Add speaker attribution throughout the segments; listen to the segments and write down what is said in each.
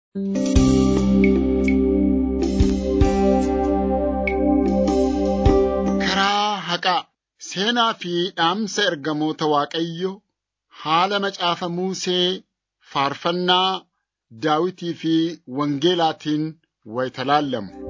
Speaker 1: Karaa haqaa seenaa fi dhaamsa ergamoota Waaqayyo haala macaafa Musee faarfannaa Daawitii fi Wangeelaatiin wayita laallamu.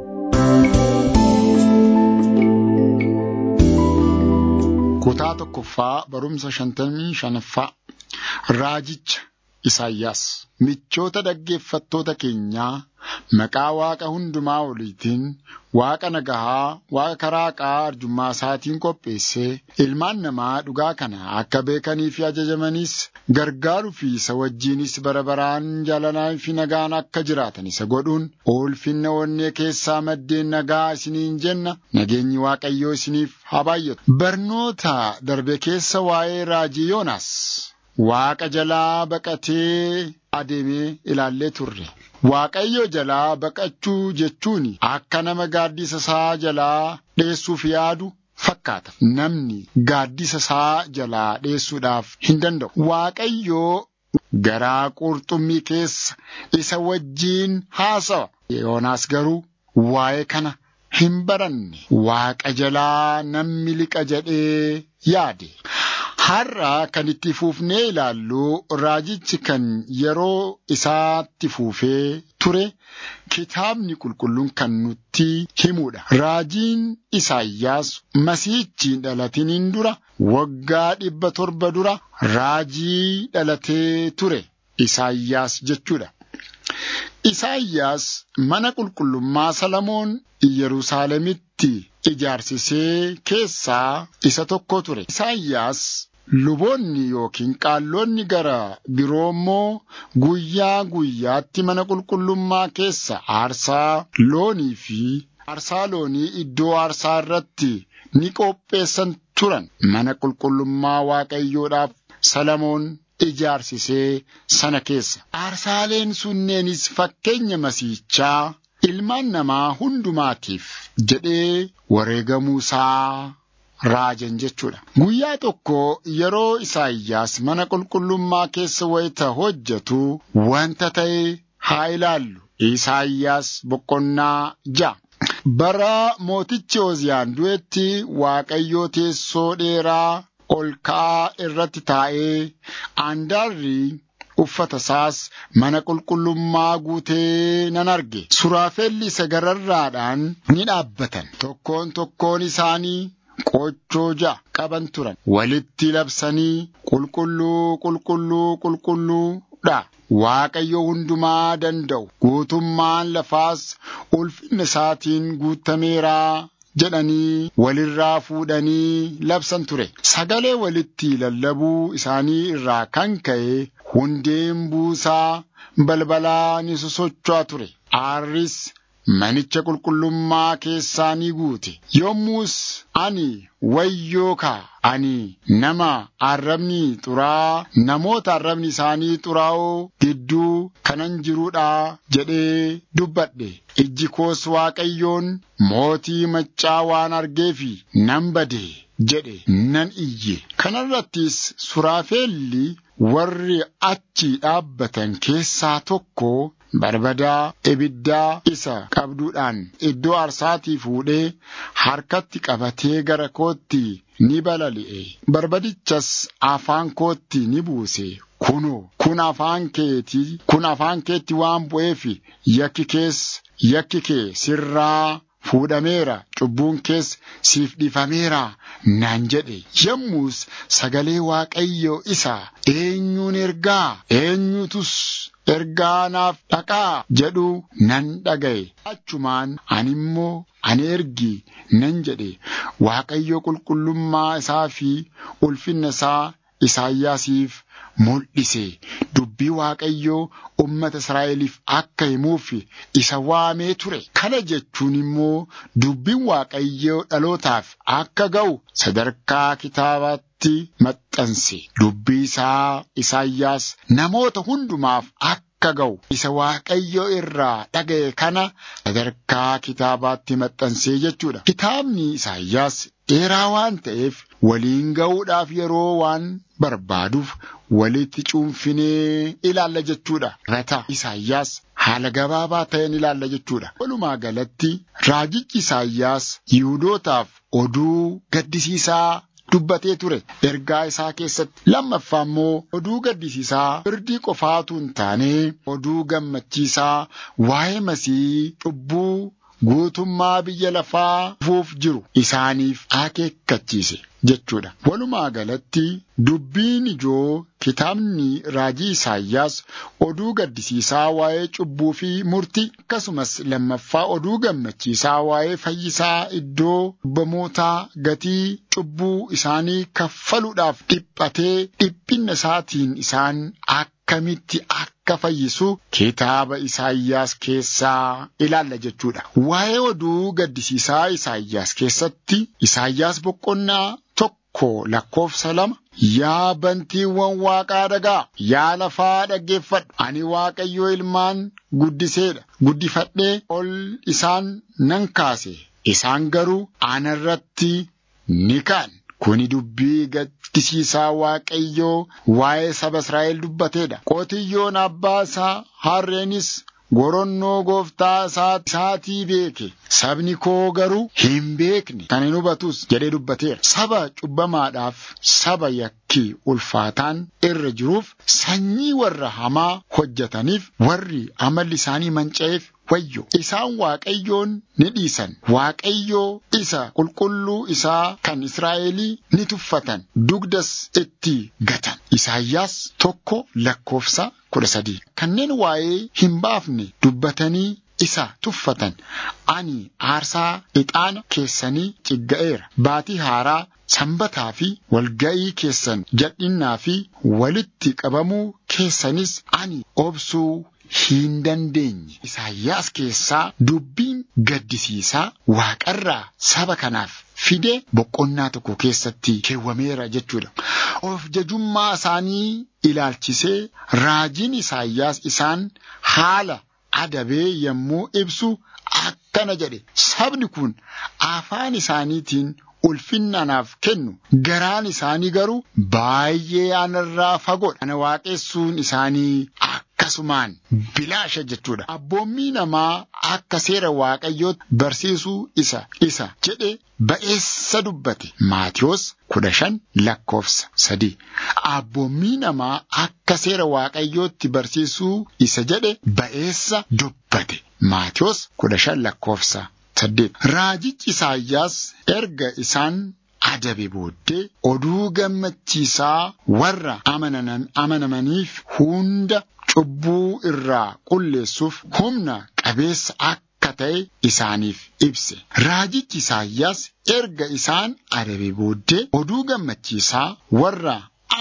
Speaker 1: Kutaa tokkoffaa barumsa shantamii shanaffaa Raajicha Isaayyaas michoota dhaggeeffattoota keenyaa maqaa Waaqa hundumaa oliitiin Waaqa nagahaa Waaqa karaa haqaa arjummaa isaatiin qopheessee ilmaan namaa dhugaa kana akka beekanii fi ajajamanis gargaaruu fi isa wajjinis bara baraan jaalalaa fi nagaan akka jiraatan isa godhuun ulfinna onnee keessaa maddeen nagaa isiniin jenna nageenyi Waaqayyoo isiniif haa baay'atu. Barnoota darbe keessa waa'ee raajii Yoonaas. Waaqa jalaa baqatee adeemee ilaallee turre. Waaqayyo jalaa baqachuu jechuun akka nama gaaddisa isaa jalaa dheessuuf yaadu fakkaata. Namni gaaddisa isaa jalaa dheessuudhaaf hin danda'u. Waaqayyo garaa qurxummii keessa isa wajjiin haasawa. Yoonaas garuu waa'ee kana hin baranne. Waaqa jalaa namni liqa jedhee yaade. Har'a kan itti fuufnee ilaallu raajichi kan yeroo isaatti fuufee ture kitaabni qulqulluun kan nutti himudha. Raajiin Isaayyaas masiihichi dhalatiniin dura waggaa dhibba torba dura raajii dhalatee ture Isaayyaas jechuudha. Isaayyaas mana qulqullummaa Salamoon Yerusaalemitti ijaarsisee keessaa isa tokko ture. Isaayyaas luboonni yookiin qaalloonni gara biroo immoo guyyaa guyyaatti mana qulqullummaa keessa aarsaa loonii fi aarsaa loonii iddoo aarsaa irratti ni qopheessan turan. Mana qulqullummaa Waaqayyoodhaaf Salamoon ijaarsisee sana keessa. Aarsaaleen sunneenis fakkeenya masiichaa ilmaan namaa hundumaatiif jedhee wareegamuu isaa raajan jechuudha. Guyyaa tokko yeroo Isaayyaas mana qulqullummaa keessa wayita hojjetu wanta ta'e haa ilaallu. Isaayyaas boqonnaa ja'a. Bara mootichi Oziyaan du'etti Waaqayyoo teessoo dheeraa ol ka'aa irratti taa'ee aandaarri uffata isaas mana qulqullummaa guutee nan arge. Suraafelli isa gararraadhaan ni dhaabbatan. Tokkoon tokkoon isaanii qochoo ja'a qaban turan. Walitti labsanii qulqulluu qulqulluu qulqulluudha. Waaqayyo hundumaa danda'u guutummaan lafaas ulfinna isaatiin guutameeraa jedhanii walirraa fuudhanii labsan ture. Sagalee walitti lallabuu isaanii irraa kan ka'e hundeen buusaa balbalaa ni sosocho'a ture. Aarris manicha qulqullummaa keessaa ni guute. Yommus ani wayyoo kaa ani nama arrabni xuraa namoota arrabni isaanii xuraa'oo gidduu kanan jiruudha jedhee dubbadhe. Ijji koos Waaqayyoon mootii maccaa waan argeefi nan bade jedhe nan iyye. Kanarrattis suraafeelli warri achi dhaabbatan keessaa tokko barbadaa ibiddaa isa qabduudhaan iddoo aarsaatii fuudhee harkatti qabatee gara kootti ni balali'e. Barbadichas afaan kootti ni buuse. Kunoo, kun afaan keetii, kun afaan keetti waan bu'eef yakki kees, yakki kee sirraa fuudhameera, cubbuun kees siif dhiifameera naan jedhe. Yommus sagalee Waaqayyo isa eenyuun ergaa, eenyutus ergaa naaf dhaqaa jedhu nan dhaga'e. Achumaan ani immoo ani ergi nan jedhe Waaqayyo qulqullummaa isaa fi ulfinna isaa Isaayyaasiif mul'ise. Dubbii Waaqayyoo ummata Israa'eliif akka himuuf isa waamee ture. Kana jechuun immoo dubbiin Waaqayyoo dhalootaaf akka ga'u sadarkaa kitaabaatti maxxanse. Dubbii isaa Isaayyaas namoota hundumaaf akka ga'u isa Waaqayyo irraa dhaga'e kana sadarkaa kitaabaatti maxxansee jechuudha. Kitaabni Isaayyaas dheeraa waan ta'eef waliin ga'uudhaaf yeroo waan barbaaduuf walitti cuunfinee ilaalla jechuudha. Rata Isaayyaas haala gabaabaa ta'een ilaalla jechuudha. Walumaa galatti raajichi Isaayyaas Yihuudootaaf oduu gaddisiisaa dubbatee ture ergaa isaa keessatti lammaffaa immoo oduu gaddisiisaa firdii qofaatu hin taane oduu gammachiisaa waa'ee masii cubbuu guutummaa biyya lafaa dhufuuf jiru isaaniif akeekkachiise jechuudha. Walumaa galatti dubbiin ijoo kitaabni raajii Isaayyaas oduu gaddisiisaa waa'ee cubbuu fi murtii akkasumas lammaffaa oduu gammachiisaa waa'ee fayyisaa iddoo cubbamootaa gatii cubbuu isaanii kaffaluudhaaf dhiphatee dhiphinna isaatiin isaan akkamitti akka fayyisu kitaaba Isaayyaas keessaa ilaalla jechuudha. Waa'ee oduu gaddisiisaa Isaayyaas keessatti Isaayyaas boqonnaa tokko lakkoofsa lama Yaa bantiiwwan waaqaa dhagaa, yaa lafaa dhaggeeffadhu. Ani Waaqayyo ilmaan guddiseedha. Guddifadhee ol isaan nan kaase. Isaan garuu anarratti ni ka'an. Kuni dubbii gaddisiisaa Waaqayyoo waa'ee saba Israa'el dubbateedha. Qotiyyoon abbaa isaa harreenis goronnoo gooftaa isaatii beeke. Sabni koo garuu hin beekne kan hin hubatus jedhee dubbateera. Saba cubbamaadhaaf saba yakkii ulfaataan irra jiruuf sanyii warra hamaa hojjetaniif warri amalli isaanii manca'eef wayyo. Isaan Waaqayyoon ni dhiisan. Waaqayyoo isa qulqulluu isaa kan Israa'elii ni tuffatan. Dugdas itti gatan. Isaayyaas tokko lakkoofsa kudha sadii. Kanneen waa'ee hin baafne dubbatanii isa tuffatan ani aarsaa ixaana keessanii cigga'eera baatii haaraa sanbataa fi walga'ii keessan jal'innaa fi walitti qabamuu keessanis ani obsuu hin dandeenye. Isaayyaas keessaa dubbiin gaddisiisaa waaqarraa saba kanaaf fide boqonnaa tokko keessatti keewwameera jechuudha. Of jajummaa isaanii ilaalchisee raajiin Isaayyaas isaan haala adabee yommuu ibsu akkana jedhe sabni kun afaan isaaniitiin ulfinna anaaf kennu garaan isaanii garuu baay'ee anarraa fagoodha ana waaqessuun isaanii akkasumaan bilaasha jechuudha abboommii namaa akka seera waaqayyootti barsiisuu isa isa jedhe ba'eessa dubbate maatiyoos kudha shan lakkoofsa sadii abboommii namaa akka seera waaqayyootti barsiisuu isa jedhe ba'eessa dubbate maatiyoos kudha shan lakkoofsa saddeet raajichi isaayyaas erga isaan adabe booddee oduu gammachiisaa warra amanamaniif hunda cubbuu irraa qulleessuuf humna qabeessa akka ta'e isaaniif ibse. Raajichi Isaayyaas erga isaan adabe booddee oduu gammachiisaa warra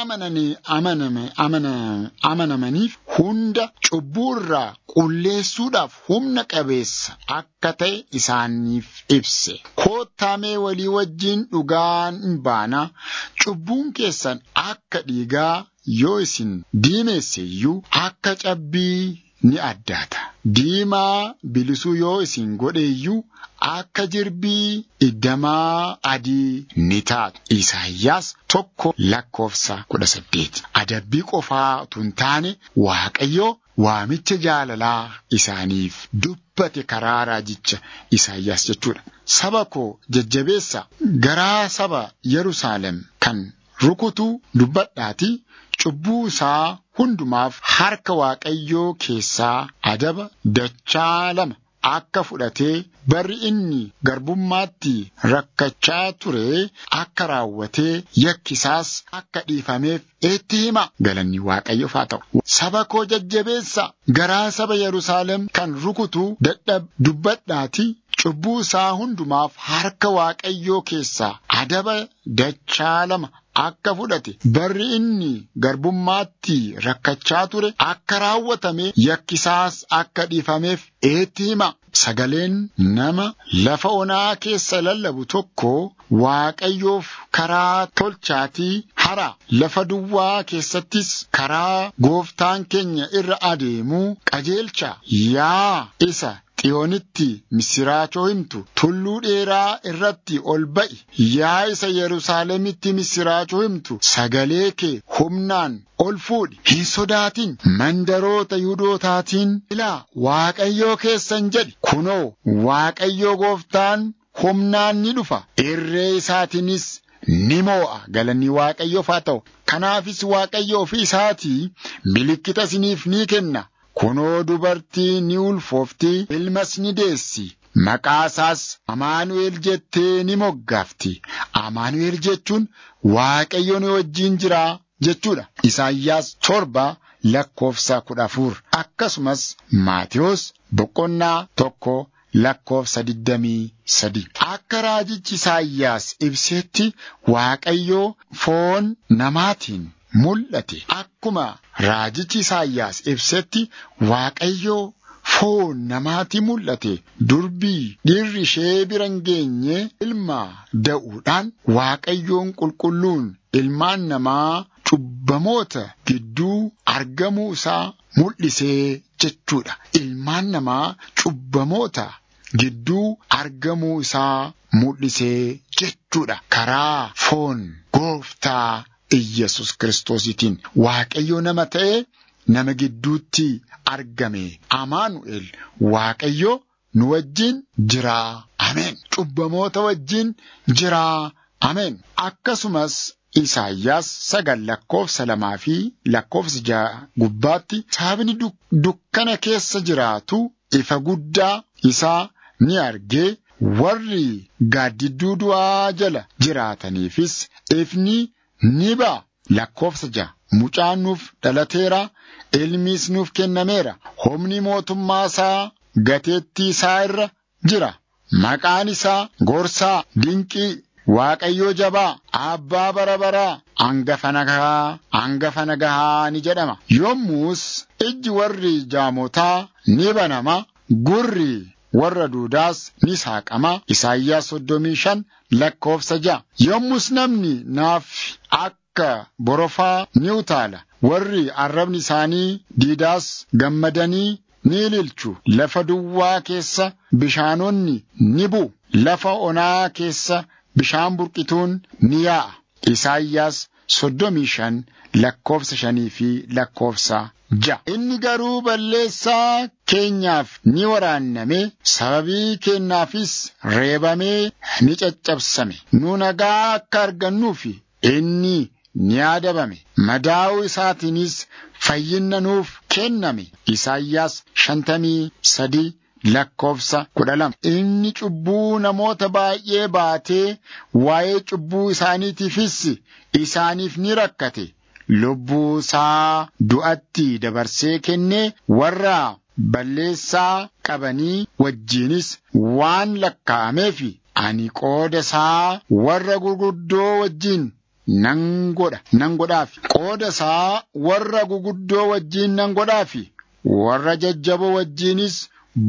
Speaker 1: amanamaniif hunda cubbuu irraa qulleessuudhaaf humna qabeessa akka ta'e isaaniif ibse. Koottaamee walii wajjin dhugaan hin baana cubbuun keessan akka dhiigaa yoo isin diimeesse iyyuu akka cabbii ni addaata. Diimaa bilisuu yoo isin godhe iyyuu akka jirbii iddamaa adii ni taatu. Isaayyaas tokko lakkoofsa kudha saddeet. Adabbii qofaa utuu hin taane Waaqayyo waamicha jaalalaa isaaniif dubbate karaa raajicha Isaayyaas jechuudha. Saba koo jajjabeessa garaa saba Yerusaalem kan rukutu dubbadhaati cubbuu isaa hundumaaf harka Waaqayyoo keessaa adaba dachaa lama akka fudhatee barri inni garbummaatti rakkachaa ture akka raawwatee yakkisaas akka dhiifameef itti hima galanni Waaqayyoof haa ta'u. Saba koo jajjabeessa garaa saba Yerusaalem kan rukutu dadhab dubbadhaati cubbuu isaa hundumaaf harka Waaqayyoo keessaa adaba dachaa lama akka fudhate barri inni garbummaatti rakkachaa ture akka raawwatame yakkisaas akka dhiifameef itti hima. Sagaleen nama lafa onaa keessa lallabu tokko Waaqayyoof karaa tolchaatii hara lafa duwwaa keessattis karaa gooftaan keenya irra adeemuu qajeelcha yaa isa xiyoonitti misiraachoo himtu tulluu dheeraa irratti ol ba'i yaa isa yerusaalemitti misiraachoo himtu sagalee kee humnaan ol fuudhi hin sodaatin mandaroota yihudootaatiin ilaa waaqayyoo keessan jedhi kunoo waaqayyoo gooftaan humnaan ni dhufa irree isaatiinis ni moo'a galanni waaqayyoof haa ta'u kanaafis waaqayyo ofii isaatii milikkita isiniif ni kenna kunoo dubartii ni ulfoofti ilmas ni deessi maqaa isaas amaanu'el jettee ni moggaafti amaanu'el jechuun waaqayyo ni wajjiin jira jechuudha isaayyaas torba lakkoofsa kudha afur akkasumas maatiyos boqonnaa tokko lakkoofsa digdamii sadi akka raajichi isaayyaas ibsetti waaqayyoo foon namaatiin mul'ate akkuma raajichi isaayyaas ibsetti waaqayyoo foon namaatti mul'ate durbii dhiirri ishee bira hin geenye ilma da'uudhaan waaqayyoon qulqulluun ilmaan namaa cubbamoota gidduu argamuu isaa mul'isee jechuudha ilmaan namaa cubbamoota gidduu argamuu isaa mul'isee jechuudha karaa foon gooftaa Iyyasuus kiristoositiin waaqayyo nama ta'ee nama gidduutti argame amaanu'el waaqayyo nu wajjin jiraa ameen cubbamoota wajjin jiraa ameen akkasumas Isaayyaas sagal lakkoofsa lamaa fi lakkoofsa ja'a gubbaatti sabni dukkana keessa jiraatu ifa guddaa isaa ni argee warri gaaddidduu du'aa jala jiraataniifis ifni ni ba'a lakkoofsa ja'a mucaan nuuf dhalateera ilmiis nuuf kennameera humni mootummaa isaa gateettii isaa irra jira maqaan isaa gorsaa dinqii Waaqayyoo jabaa abbaa bara baraa hangafa nagahaa hangafa nagahaa ni jedhama yommus ijji warri jaamotaa ni banama gurri warra duudaas ni saaqama Isaayyaas soddomii shan lakkoofsa ja'a yommus namni naaf akka borofaa ni utaala warri arrabni isaanii diidaas gammadanii ni ililchu lafa duwwaa keessa bishaanonni ni bu'u lafa onaa keessa bishaan burqituun ni yaa'a. Isaayyaas soddomii shan lakkoofsa shanii fi lakkoofsa ja'a. Inni garuu balleessaa keenyaaf ni waraanname sababii keenyaafis reebamee ni caccabsame. Nu nagaa akka argannuuf inni ni adabame. Madaa'uu isaatiinis fayyinna nuuf kenname. Isaayyaas shantamii sadii. lakkoofsa kudha lama inni cubbuu namoota baay'ee baatee waa'ee cubbuu isaaniitiifis isaaniif ni rakkate lubbuu isaa du'atti dabarsee kennee warra balleessaa qabanii wajjiinis waan lakkaa'ameef ani qooda isaa warra gurguddoo wajjiin nan godha nan godhaafi qooda isaa warra gurguddoo wajjiin nan godhaafi warra jajjaboo wajjiinis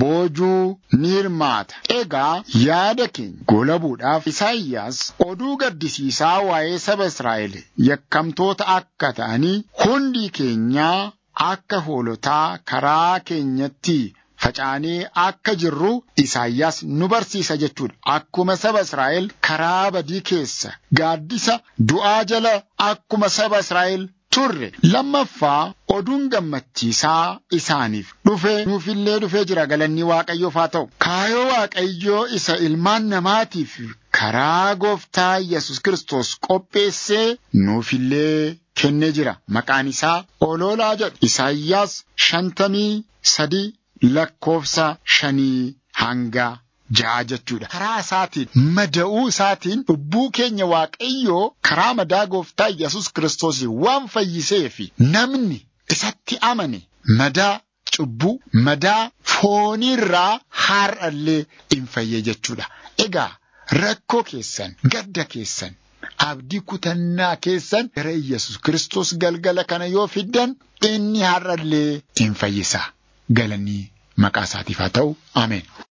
Speaker 1: boojuu ni hirmaata. Egaa yaada keenya golabuudhaaf Isaayyaas oduu gaddisiisaa waa'ee saba Israa'el yakkamtoota akka ta'anii hundi keenyaa akka hoolotaa karaa keenyatti facaanee akka jirru Isaayyaas nu barsiisa jechuudha. Akkuma saba Israa'el karaa badii keessa gaaddisa du'aa jala akkuma saba Israa'el turre lammaffaa oduun gammachiisaa isaaniif dhufe nuufillee dhufee jira galanni waaqayyoof haa ta'u kaayoo waaqayyoo isa ilmaan namaatiif karaa gooftaa yesus kristos qopheessee nuufillee kennee jira maqaan isaa oloolaa jedhu isaayyaas shantamii sadii lakkoofsa shanii hanga ja'a jechuudha. Karaa isaatiin mada'uu isaatiin lubbuu keenya waaqayyoo karaa madaa gooftaa Yesus Kiristoos waan fayyisee fi namni isatti amane madaa cubbuu madaa fooniirraa har'allee hin fayyee jechuudha. Egaa rakkoo keessan gadda keessan abdii kutannaa keessan gara Yesus Kiristoos galgala kana yoo fiddan inni har'allee hin fayyisa. Galanii maqaa isaatiif haa ta'u. Ameen.